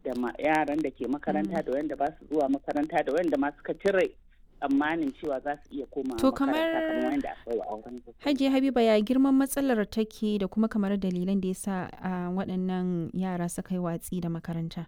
da yaran da ke makaranta da wanda ba su zuwa makaranta da wanda ma suka cire tsammanin cewa za su iya koma To makaranta kamar- kamar wanda aka yi wa auren gaggawa. Hajiya Habiba ya girman matsalar take da kuma kamar dalilan da ya sa a waɗannan yara suka yi watsi da makaranta.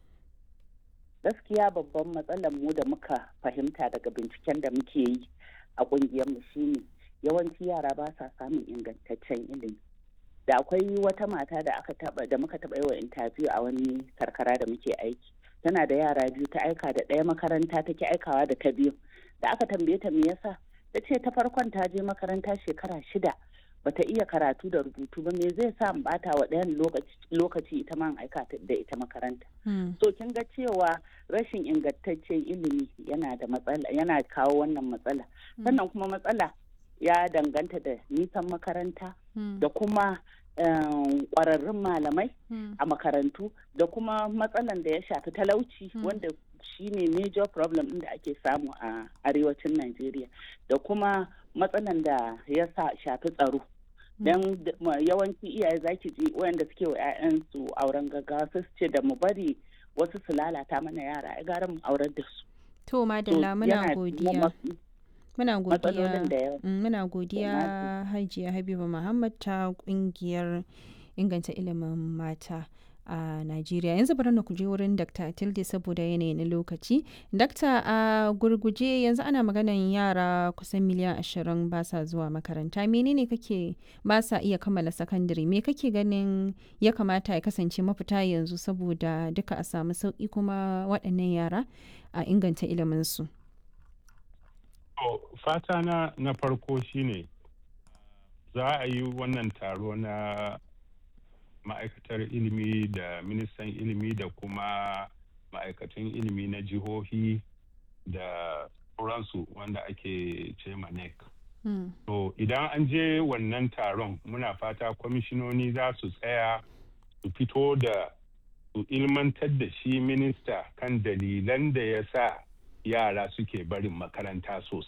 gaskiya babban matsalar mu da muka fahimta daga binciken da muke yi a mu shine yawanci yara ba sa samun ingantaccen ilimi da akwai wata mata da aka taba da muka taba yi wa interview a wani karkara da muke aiki tana da yara biyu ta aika da ɗaya makaranta take aikawa da ta biyu da aka tambaye ta me yasa ta ce ta farkon ta je makaranta shekara shida bata iya karatu da rubutu ba me zai sa in bata wa ɗayan lokaci- lokaci ita ma in aika ta- da ita makaranta Hmm. so kin ga cewa rashin ingantaccen ilimi yana da matsala yana kawo wannan matsala sannan kuma matsala ya danganta da nisan makaranta Hmm. da kuma em, ƙwararrun malamai Hmm. a makarantu da kuma matsalan da ya shafi talauci Mm. wanda shine major problem ɗin da ake samu a arewacin Najeriya da kuma matsalan da ya sa shafi tsaro don yawanci iyaye zaki ji wayanda suke wa 'ya'yansu auren gaggawa su ce da mu bari wasu su lalata mana yara ai gara mu aurar da su To Madalla muna yana godiya. kuma Muna godiya. matsalolin da yawa Mm, Muna godiya Hajiya Habiba Muhammad ta kungiyar inganta ilimin mata a Najeriya. Yanzu bari na kuje wurin Dr. Tilde saboda yanayi na lokaci. Dr. a gurguje yanzu ana maganan yara kusan miliyan ashirin ba sa zuwa makaranta. Menene kake ba sa iya kammala sakandare? Me kake ganin ya kamata ya kasance mafita yanzu saboda duka a samu sauki kuma waɗannan yara a inganta iliminsu? To, fata na na farko shine za a yi wannan taro na ma'aikatar ilimi da ministan ilimi da kuma ma'aikatan ilimi na jihohi da sauransu wanda ake ce NEC. Hmm. To idan an je wannan taron muna fata kwamishinoni za su tsaya su fito da su ilmantar da shi minista kan dalilan da ya sa yara suke barin makaranta sosai.